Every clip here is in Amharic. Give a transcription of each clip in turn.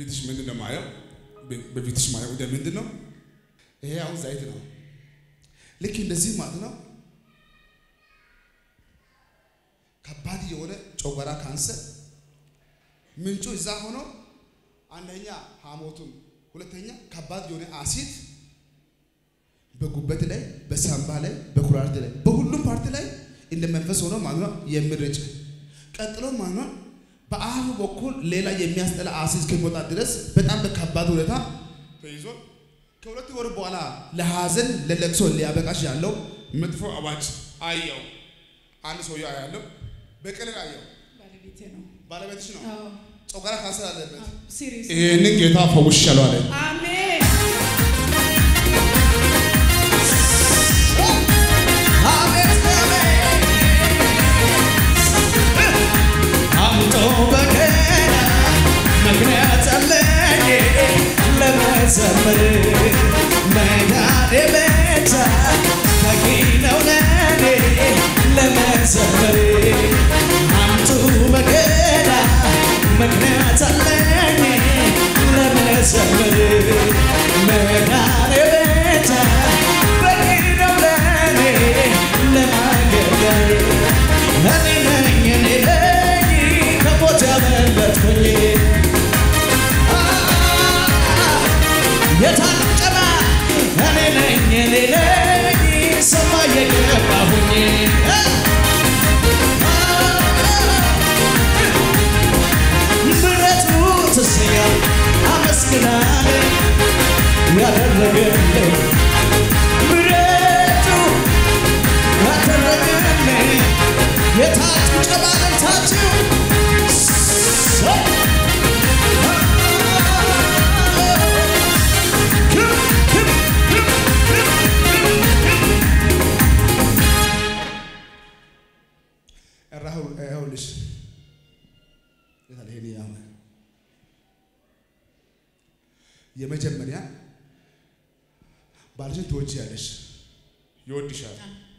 በፊትሽ ምንድን ነው ማየው? በፊትሽ ማየው ወደ ምንድን ነው? ይሄ አሁን ዘይት ነው። ልክ እንደዚህ ማለት ነው። ከባድ የሆነ ጨጓራ ካንሰር ምንጩ እዛ ሆኖ አንደኛ ሐሞቱም፣ ሁለተኛ ከባድ የሆነ አሲድ በጉበት ላይ፣ በሳምባ ላይ፣ በኩላሊት ላይ፣ በሁሉም ፓርቲ ላይ እንደ መንፈስ ሆኖ ማለት ነው የሚረጭ ቀጥሎ ማለት ነው በአፉ በኩል ሌላ የሚያስጠላ አሲድ እስከሚወጣ ድረስ በጣም በከባድ ሁኔታ ተይዞ ከሁለት ወር በኋላ ለሐዘን ለለቅሶ ሊያበቃሽ ያለው መጥፎ አዋጅ አየው። አንድ ሰውዬው አያለው፣ በቀለል አየው። ባለቤቴ ነው። ባለቤትሽ ነው፣ አዎ፣ ጨጓራ ካንሰር አለበት። ሲሪየስ ይህንን ጌታ ፈውሻለሁ አለ። አሜን። አምጦ በገና ምክንያት አለኝ ለመዘመር መዳኔ ብቻ በቂ ነው ለኔ ለመዘመር አምጡ በገና ምክንያት አለኝ ለመዘመር መዳኔ ብቻ በቂ ነው ለኔ ለማገልገል እኔ ነኝ እኔ ነኝ ከሞት ያመለጥኩኝ የታጨባ እኔ ነኝ እኔ ነኝ ሰማይ የገባሁኝ ምሕረቱ ትስያል አመስግናለ ያደረገልኝ ምሕረቱ ያደረገልኝ የታች ጨባለታችሁ ይኸውልሽ ይሄ ያው የመጀመሪያ ባልሽን ትወጂያለሽ፣ ይወድሻል።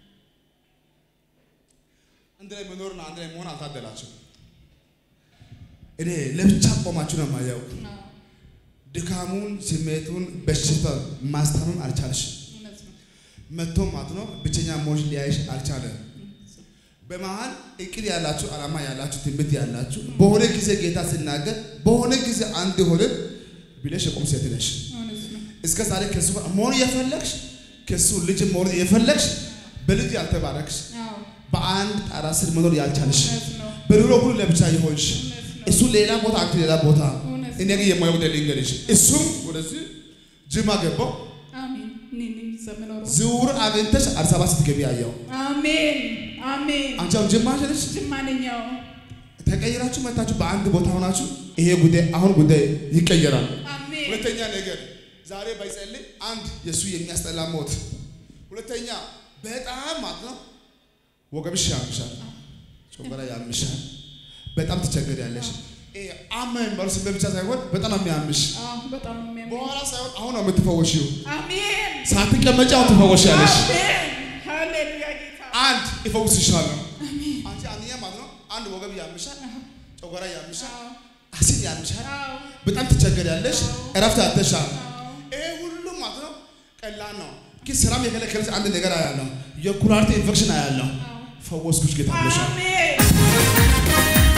አንድ ላይ መኖርና አንድ ላይ መሆን አልታደላችሁም። እኔ ለብቻ ቆማችሁ ነው የማየው። አዎ፣ ድካሙን፣ ስሜቱን፣ በሽታ ማስታመም አልቻልሽም። እውነት ነው። መጥቶ ማለት ነው ብቸኛ መሆንሽ ሊያይሽ አልቻለም። በመሀል እቅድ ያላችሁ ዓላማ ያላችሁ ትምህርት ያላችሁ በሆነ ጊዜ ጌታ ሲናገር በሆነ ጊዜ አንድ ሆነ ብለሽ የቆም ሴት ነሽ። እውነት ነው። እስከ ዛሬ ከሱ ጋር መሆን እየፈለግሽ ከሱ ልጅ መሆን እየፈለግሽ በልጅ ያልተባረክሽ አዎ፣ በአንድ ጣራ ስር መኖር ያልቻልሽ እውነት ነው። በኑሮ ሁሉ ለብቻ የሆንሽ እውነት ነው። እሱ ሌላ ቦታ አንቺ ሌላ ቦታ እውነት እኔ ግን የማየው ወደ ልንገርሽ እሱም ወደዚህ ጅማ ገባው አሜን። እኔ ነኝ እዛ የምኖረው። ዝውውር አግኝተሽ አዲስ አበባ ስትገቢ ያየው አሜን፣ አሜን። አንቺ አሁን ጅማ ነሽ ጅማ ነኝ። አዎ፣ ተቀይራችሁ መታችሁ በአንድ ቦታ ሆናችሁ ይሄ ጉዳይ አሁን ጉዳይ ይቀየራል። አሜን። ሁለተኛ ነገር ዛሬ ባይጸልይ አንድ የእሱ የሚያስጠላ ሞት፣ ሁለተኛ በጣም ማለት ነው ወገብሽ ያምሻል፣ ጨጓራ ያምሻል፣ በጣም ትቸገሪያለሽ። ይሄ አማ የሚባለው ስሜት ብቻ ሳይሆን በጣም የሚያምሽ አዎ፣ በጣም ነው የሚያምነው። በኋላ ሳይሆን አሁን ነው የምትፈወሺው። አሜን፣ ሳትቀመጪ አሁን ትፈወሻለሽ። አሜን። ሃሌሉያ ጌታ። አንድ ይፈውስሻለሁ። አንቺ አንደኛ ማለት ነው አንድ ወገብ ያምሻል፣ ጨጓራ ያምሻል፣ አዎ፣ አሲድ ያምሻል፣ አዎ፣ በጣም ትቸገሪያለሽ፣ እረፍት አጥተሻል። አዎ። ይሄ ሁሉ ማለት ነው ቀላል ነው። ግን ስራም የከለከለች አንድ ነገር አያለሁ፣ የኩላሊት ኢንፌክሽን አያለሁ። ፈወስኩሽ ጌታ ብሎሻል። አሜን።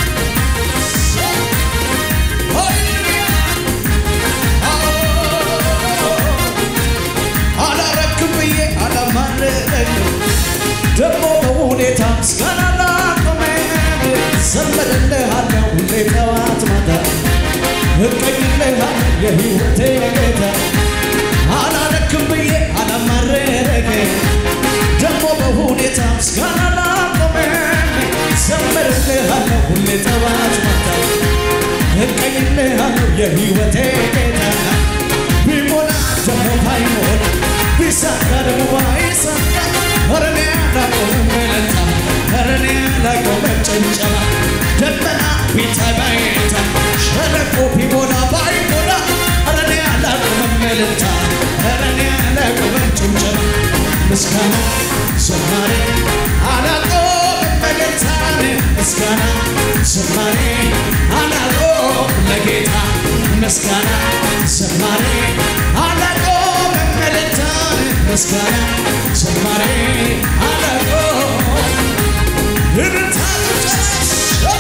አላረክም ብዬ አላማረረኝ ደግሞ በሁኔታ ምስጋና ላቆመኝ ዘምርልሃለሁ ሁሌ ጠዋት ማታ እቀኝልሃለሁ የሕይወቴ ጌታ አላረክም ብዬ አላማረረኝ ደግሞ በሁኔታ ምስጋና ላቆመኝ ዘምርልሃለሁ ሁሌ ጠዋት ማታ እቀኝልሃለሁ የሕይወቴ ጌታ ቢሞላ ደግሞ ባይሞላ ቢሳካ ደግሞ ባይሳካ ኧረ እኔ አላቆምም እልልታ ኧረ እኔ አላቆምም ጭብጨባ ደመና ቢታይ ባይታይ ሸለቆ ቢሞላ ባይሞላ ኧረ እኔ አላቆምም እልልታ ኧረ እኔ አላቆምም ጭብጨባ ምስጋና ዝማሬ አላቆምም እልልታን ምስጋና ዝማሬ አላቆምም ለጌታ ምስጋና ዝማሬ አላቆም እልልታን ምስጋና ዝማሬ አላቆም እልልታ ጭብጨባ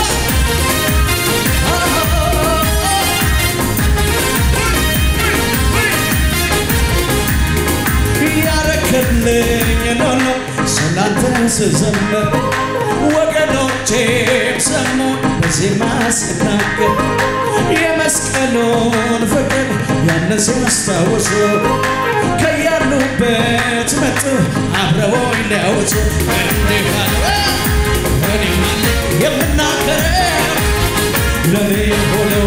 ያረክልኝ ኖኖ ስላንተ ስዘምር ወገኖቼም ሰሙ በዜማ ስናገር የመስቀሉን ፍቅር ያንን ሲያስታውሱ ከያሉበት መጡ አብረውኝ ሊያወጡ እንዲህ አለ እኔም አለ የምናገረው ለኔ ሆነው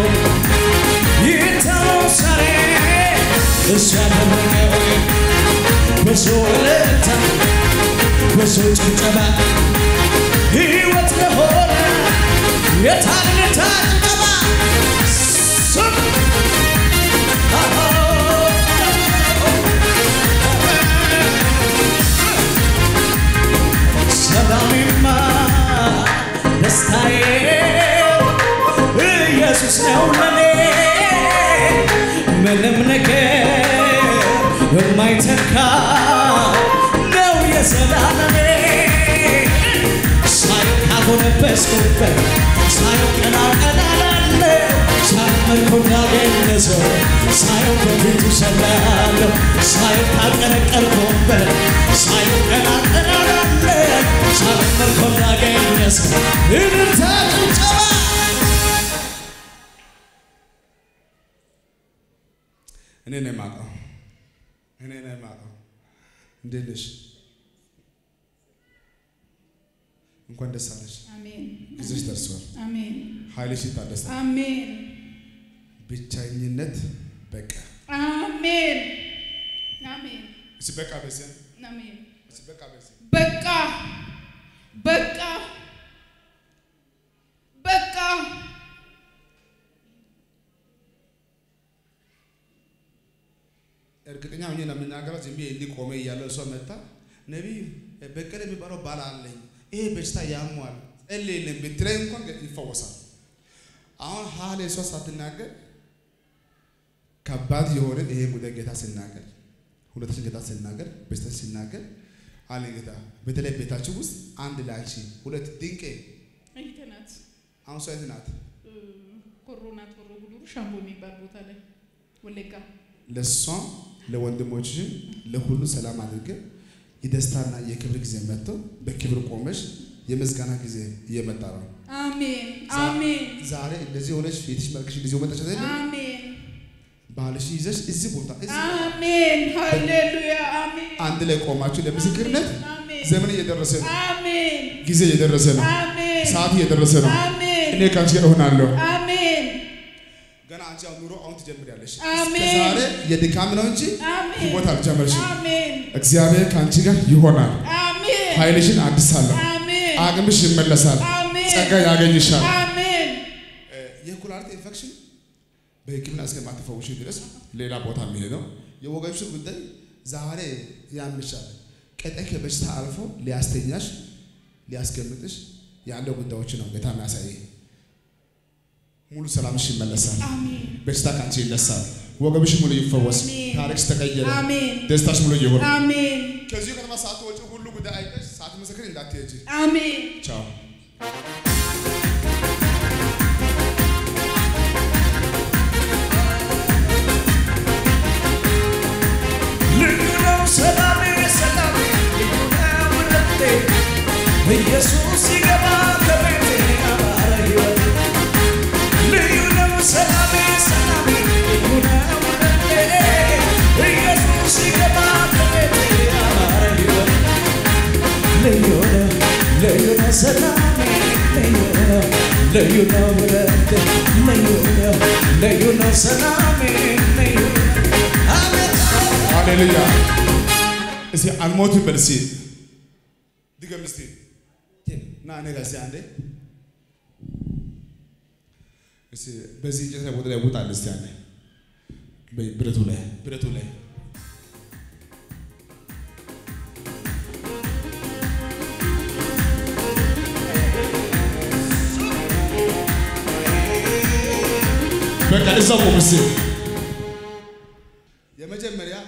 ይታወሳል እሱ ያደረገው ብዙ እልልታ ብዙ ጭብጨባ ሕይወት ለሆነ የታንታ ጭብጨባ ስም ሰላሜማ ደስታዬ ኢየሱስ ነው ለኔ ምንም ነገር የማይተካ ነው የዘላለሜ ሳየው ካጎነበስኩበት ሳየው ቀና ቀና ላለ ሳመልኮ እንዳገኘ ሰው ሳየው በፊቱ ሰላለሁ ሳየው ካቀረቀርኩበት ሳየው ቀና ቀና ላለ ሳመልኮ እንዳገኘ ሰው እልልታ ጭብጨባ እኔ ነው የማውቀው። እኔ ነው የማውቀው። እንዴት ነሽ? እንኳን ደስ አለሽ። አሜን ጊዜሽ ደርሷል። አሜን ኃይልሽ ይታደሳል። አሜን ብቸኝነት በቃ አሜን አሜን እስኪ በቃ በዚህ አሜን እስኪ በቃ በዚህ በቃ በቃ በቃ እርግጠኛ ሆኜ ነው የምናገረው። ዝም ብዬ እንዲህ ቆሜ እያለ እሷ መጣ ነቢይ በቀለ የሚባለው ባል አለኝ ይሄ በሽታ ያሟል ጸልይልን ብትለኝ እንኳን ይፈወሳል። አሁን ሀሌ እሷ ሳትናገር ከባድ የሆነ ይሄ ጉዳይ ጌታ ሲናገር ሁለታችን ጌታ ሲናገር በሽታ ሲናገር አለ ጌታ በተለይ ቤታችሁ ውስጥ አንድ ላንቺ ሁለት ድንቄ እህቴ ናት አሁን እሷ የት ናት? ኮሮ ናት ኮሮ ጉዱሩ ሻምቦ የሚባል ቦታ ላይ ወለጋ ለእሷም ለወንድሞችሽም ለሁሉ ሰላም አድርገ የደስታና የክብር ጊዜ መጥቶ በክብር ቆመሽ የምስጋና ጊዜ እየመጣ ነው። አሜን ዛ- አሜን ዛሬ እንደዚህ ሆነሽ ፊትሽ መልክሽ እንደዚህ መጣች አይደል? አሜን ባህልሽ ይዘሽ እዚህ ቦታ እዚህ አሜን ሃሌሉያ አሜን አንድ ላይ ቆማችሁ ለምስክርነት አሜን ዘመን እየደረሰ ነው። አሜን ጊዜ እየደረሰ ነው። አሜን ሰዓት እየደረሰ ነው። አሜን እኔ ከአንቺ ጋር እሆናለሁ። አሜን ገና አንቺ አሁን ኑሮ አሁን ትጀምሪያለሽ። አሜን። እስከዛሬ የድካም ነው እንጂ አሜን ህይወት አልጀመርሽም። አሜን እግዚአብሔር ከአንቺ ጋር ይሆናል። አሜን ኃይልሽን አድሳለሁ። አሜን አቅምሽ ይመለሳል። አሜን ጸጋ ያገኝሻል። አሜን የኩላሊት ኢንፌክሽን በሕክምና እስከማትፈውሽ ድረስ ሌላ ቦታ የሚሄድ ነው። የወገብሽን ጉዳይ ዛሬ ያምሻል። ቀጣይ ከበሽታ አልፎ ሊያስተኛሽ ሊያስቀምጥሽ ያለው ጉዳዮች ነው ጌታ የሚያሳይ። ሙሉ ሰላምሽ ይመለሳል። አሜን በሽታ ከአንቺ ይነሳል። ወገብሽ ሙሉ ይፈወስ። አሜን። ታሪክሽ ተቀየረ። አሜን ደስታሽ ሙሉ ይሁን። አሜን ከዚሁ ከተማ ሳትወጪ ሁሉ ጉዳይ አይተሽ ሳትመሰክሪ እንዳትሄጂ። አሜን ቻው። ልዩ ነው ሰላሜ ሰላሜ ልዩ ነው እረፍቴ ኢየሱስ ሲገባ ከቤቴ አማረ ሕይወት ልዩ ነው ሰላሜ ሰላሜ ልዩ ነው እረፍቴ ኢየሱስ ሲገባ ከቤቴ አማረ ሕይወት ልዩ ነው ልዩ ነው ሰላሜ ልዩ ነው ልዩ ነው እረፍቴ ልዩ ነው ልዩ ነው ሰላሜ ልዩ ነው አቤት ሃሌሉያ። እስቲ አልሞትም በል እስቲ ድገም እስቲ ና እኔ ጋር እስቲ አንዴ እስቲ በዚህ እንጨት ላይ ቦታ ላይ ውጣል እስቲ አንዴ በይ፣ ብረቱ ላይ ብረቱ ላይ በቃ እዛው ቆም እስኪ። የመጀመሪያ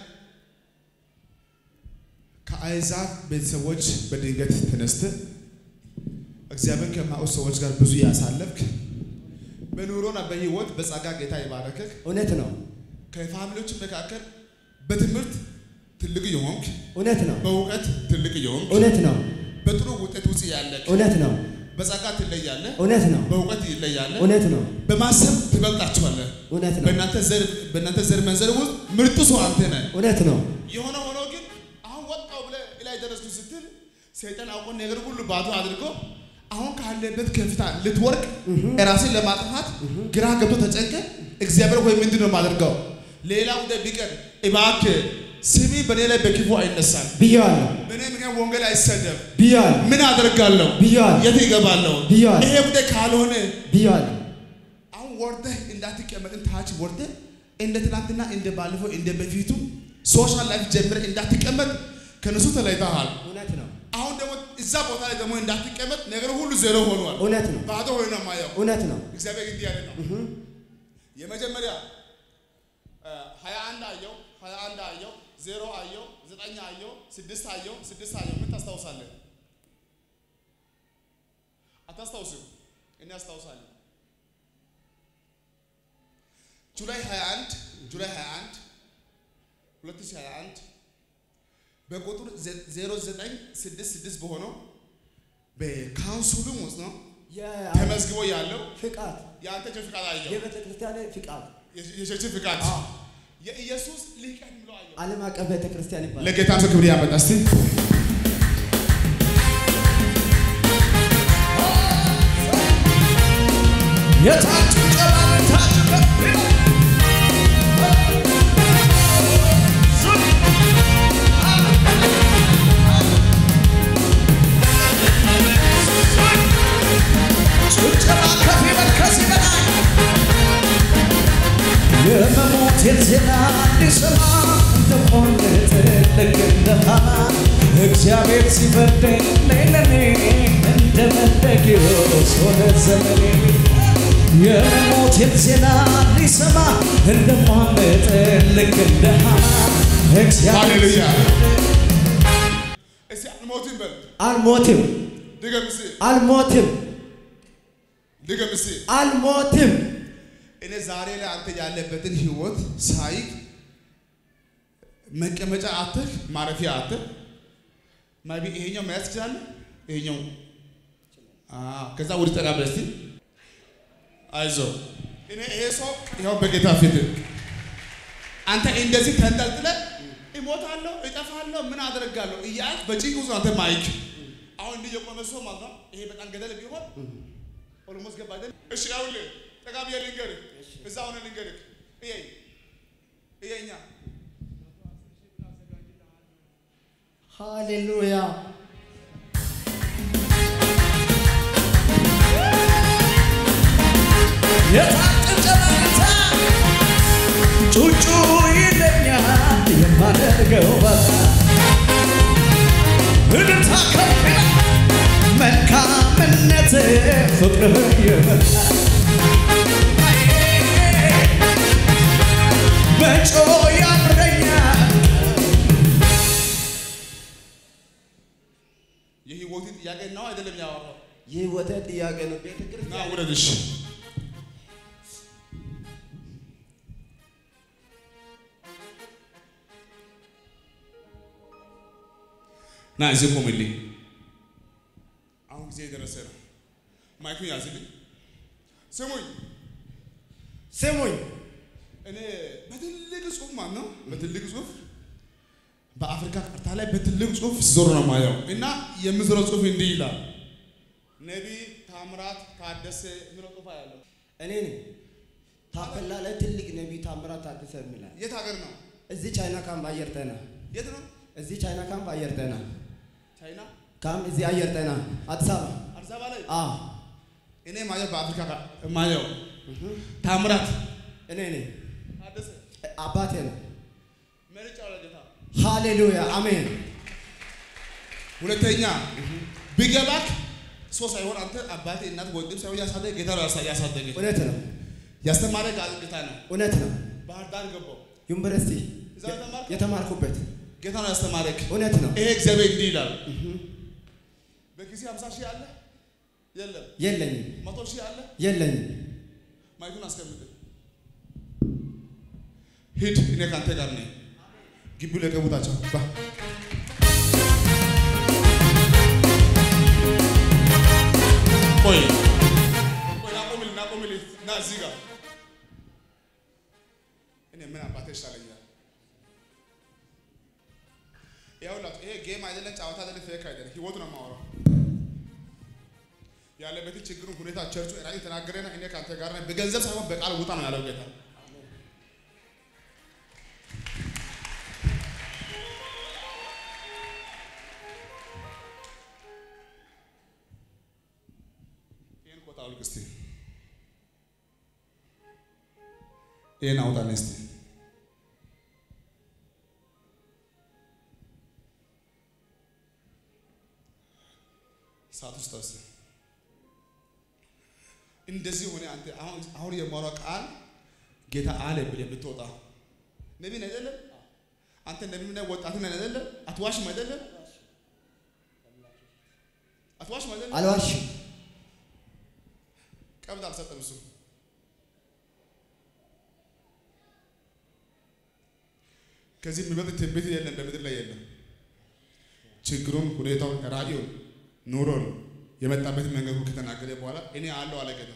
ከአይዛብ ቤተሰቦች በድንገት ተነስተ እግዚአብሔር ከማውስ ሰዎች ጋር ብዙ ያሳለፍክ በኑሮና በህይወት በጸጋ ጌታ የባረከክ እውነት ነው። ከፋሚሊዎች መካከል በትምህርት ትልቅ የሆንክ እውነት ነው። በእውቀት ትልቅ የሆንክ እውነት ነው። በጥሩ ውጤት ውስጥ ያለክ እውነት ነው። በጸጋ ትለያለህ፣ እውነት ነው። በእውቀት ይለያለህ፣ እውነት ነው። በማሰብ ትበልጣችኋለህ። እውነት ነው። በእናንተ ዘር በእናንተ ዘር መንዘር ውስጥ ምርጡ ሰው አንተ ነህ። እውነት ነው። የሆነ ሆኖ ግን አሁን ወጣው ብለህ ላይ ደረስኩ ስትል ሰይጣን አውቆ ነገር ሁሉ ባዶ አድርጎ አሁን ካለበት ከፍታ ልትወርቅ ራስን ለማጥፋት ግራ ገብቶ ተጨንቀ እግዚአብሔር ሆይ ምንድን ነው የማደርገው? ሌላ ጉዳይ ቢቀር እባክህ ስሚ በእኔ ላይ በክፉ አይነሳም፣ ብያለሁ በእኔ ምክንያት ወንጌል አይሰደብ። ብያለሁ ምን አደርጋለሁ? ብያለሁ የት ይገባለሁ? ብያለሁ። ይሄ ጉዳይ ካልሆነ ብያለሁ። አሁን ወርደህ እንዳትቀመጥን ታች ወርደህ እንደ ትናንትና እንደ ባለፈው እንደ በፊቱ ሶሻል ላይፍ ጀምረህ እንዳትቀመጥ ከነሱ ተለይተሃል። እውነት ነው። አሁን ደግሞ እዛ ቦታ ላይ ደግሞ እንዳትቀመጥ ነገር ሁሉ ዜሮ ሆኗል። እውነት ነው። ባዶ ሆኖ ነው የማየው። እውነት ነው። እግዚአብሔር እንዲህ ያለ ነው። የመጀመሪያ ሀያ አንድ አየው፣ ሀያ አንድ አየው፣ ዜሮ አየው፣ ዘጠኝ አየው፣ ስድስት አየው፣ ስድስት አየው። ምን ታስታውሳለህ? አታስታውስም? እኔ አስታውሳለሁ። ጁላይ 21 ጁላይ 21 2021 በቁጥር 0966 በሆነው በካውንስሉም ውስጥ ነው ተመዝግቦ ያለው ፍቃድ የአንተ ቸር ፍቃድ አየው። የቤተ ክርስቲያን ፍቃድ የቸርች ፍቃድ አዎ። የኢየሱስ ሊቀን ብሎ አየው። ዓለም አቀፍ ቤተ ክርስቲያን ይባላል። ለጌታ ሰው ክብር ያመጣ እስቲ የታች ጨባን ታች ከፍ ይላል። ዙር ጭብጨባ ከፍ ይበል ከዚህ በላይ የመሞቴን ዜና ሊሰማ እንደቆንጥ ልክ እንደ ሐማ እግዚአብሔር ሲፈርደኝ ለኔ እንደ መርዶክዮስ ሆነ ዘመኔ የመሞቴን ዜና ሊሰማ እንደሟመጥ ልክ እንደ ሐማ እግዚአብሔር ሃሌሉያ እስቲ አልሞትም በል አልሞትም፣ ድገም እስቲ አልሞትም፣ ድገም እስቲ አልሞትም። እኔ ዛሬ ላይ አንተ ያለበትን ህይወት ሳይ መቀመጫ አትህ ማረፊያ አትህ ማቢ ይሄኛው መያዝ ትችላለህ። ይሄኛው አዎ፣ ከዛ ወደ ጠጋ ብለህ እስቲ አይዞህ። እኔ ይሄ ሰው ይኸው በጌታ ፊት አንተ እንደዚህ ተንጠልጥለህ እሞታለሁ፣ እጠፋለሁ፣ ምን አደርጋለሁ እያልክ በጭንቅ ውስጥ አንተ ማይክ አሁን እንዲህ የቆመ ሰው ማለት ነው። ይሄ በጣም ገደል ቢሆን ኦልሞስት ገባ አይደል? እሺ ይኸውልህ ጠጋ ብዬ ልንገርህ፣ እዛ ሆነ ልንገርህ። እየኝ እየኛ ሃሌሉያ የታጭጨበታ ጩጩ ይለኛል የማደርገው በታ እልልታ ከፍ ይላል መልካምነት ፍቅርህ የመጣ በጮ ያምረኛል የህይወትን ጥያቄ ነው አይደለም ያወራው ይህ ወተት ጥያቄ ነው። ቤተ ና ክርስቲያን ውረድሽ ና እዚህ ቆምልኝ። አሁን ጊዜ የደረሰ ነው። ማይኩን ያዝልኝ። ስሙኝ፣ ስሙኝ፣ እኔ በትልቅ ጽሁፍ ማለት ነው በትልቅ ጽሁፍ በአፍሪካ ካርታ ላይ በትልቅ ጽሁፍ ዞር ነው ማየው እና የምዞረው ጽሁፍ እንዲህ ይላል ነቢይ ታምራት ታደሰ የሚለው ጽሁፍ ያለው እኔ ነኝ። ታፔላ ላይ ትልቅ ነቢይ ታምራት ታደሰ የሚላል የት ሀገር ነው? እዚህ ቻይና ካምፕ አየር ጤና የት ነው? እዚህ ቻይና ካምፕ አየር ጤና ቻይና ካምፕ እዚህ አየር ጤና አዲስ አበባ አዲስ አበባ ላይ አዎ እኔ ማየው በአፍሪካ ካ- ማየው ታምራት እኔ ነኝ። ታደሰ አባቴ ነው። መርጫ ለጌታ ሃሌሉያ አሜን። ሁለተኛ ቢገባክ ሰው ሳይሆን አንተ አባቴ እናት ወንድም ሳይሆን ያሳደገ ጌታ ነው ያሳ- ያሳደገ እውነት ነው። ያስተማረ ጌታ ነው። እውነት ነው። ባህር ዳር ገባው ዩኒቨርሲቲ እዛ ተማርከው? የተማርኩበት ጌታ ነው ያስተማረክ። እውነት ነው። ይሄ እግዚአብሔር እንዲህ ይላል። በጊዜ 50 ሺህ አለ የለም፣ የለኝም መቶ ሺህ አለ የለኝም። ማይኩን አስቀምጥ። ሂድ፣ እኔ ካንተ ጋር ነኝ። ግቢው ለቀቡታቸው ባ ቆይ ቆይ፣ ናቆምል ናቆምል ና እዚህ ጋር እኔ ምን አባቴ ይሻለኛል? ይኸውላችሁ ይሄ ጌም አይደለም፣ ጨዋታ አይደለም፣ ፌክ አይደለም፣ ህይወት ነው የማወራው። ያለበትን ችግሩን ሁኔታ ቸርቹ ራይ ተናገረና እኔ ካንተ ጋር ነኝ። በገንዘብ ሳይሆን በቃል ውጣ ነው ያለው ጌታ። ይሄን ኮታ አውልቅ እስቲ፣ ይሄን አውጣልኝ እስቲ። ሰዓት ውስጥ አስ እንደዚህ ሆነ። አንተ አሁን አሁን የማወራው ቃል ጌታ አለ ብለህ ብትወጣ ነቢይ ነህ አይደለም? አንተ ነቢይ ነህ፣ ወጣት ነህ አይደለም? አትዋሽም አይደለም? አትዋሽም አይደለም? አልዋሽም። ቀብድ አልሰጠም እሱ። ከዚህ የሚበልጥ ትንቢት የለም፣ በምድር ላይ የለም። ችግሩን፣ ሁኔታውን፣ ራእዩን፣ ኑሮን የመጣበትን መንገድ ሁሉ ከተናገረ በኋላ እኔ አለው አለ ጌታ።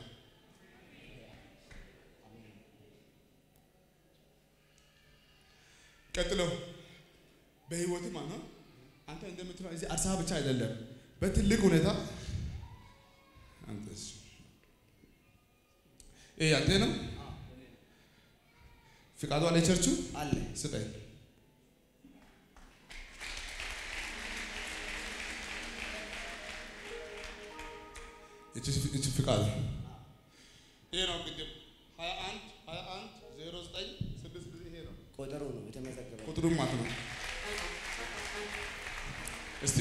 ቀጥሎ በህይወት ማለት ነው አንተ እንደምትለው እዚህ አዲስ አበባ ብቻ አይደለም፣ በትልቅ ሁኔታ አንተስ ይሄ አንተ ነው። ፍቃዱ አለ ቸርቹ አለ ስጠኝ። እቺ እቺ ፍቃድ ይሄ ነው እንግዲህ 21 21 09 6 ይሄ ነው ቆጠሮ ነው የተመዘገበው። ቁጥሩም ማለት ነው። እስቲ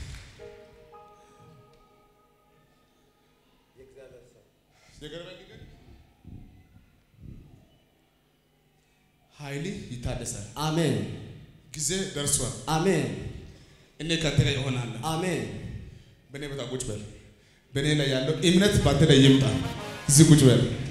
የእግዚአብሔር ሰው የገረመኝ ግን ኃይል ይታደሳል። አሜን ጊዜ ደርሷል። አሜን እኔ ከአንተ ጋር እሆናለሁ። አሜን በእኔ ቦታ ቁጭ በል። በእኔ ላይ ያለው እምነት በአንተ ላይ ይምጣ። እዚህ ቁጭ በል።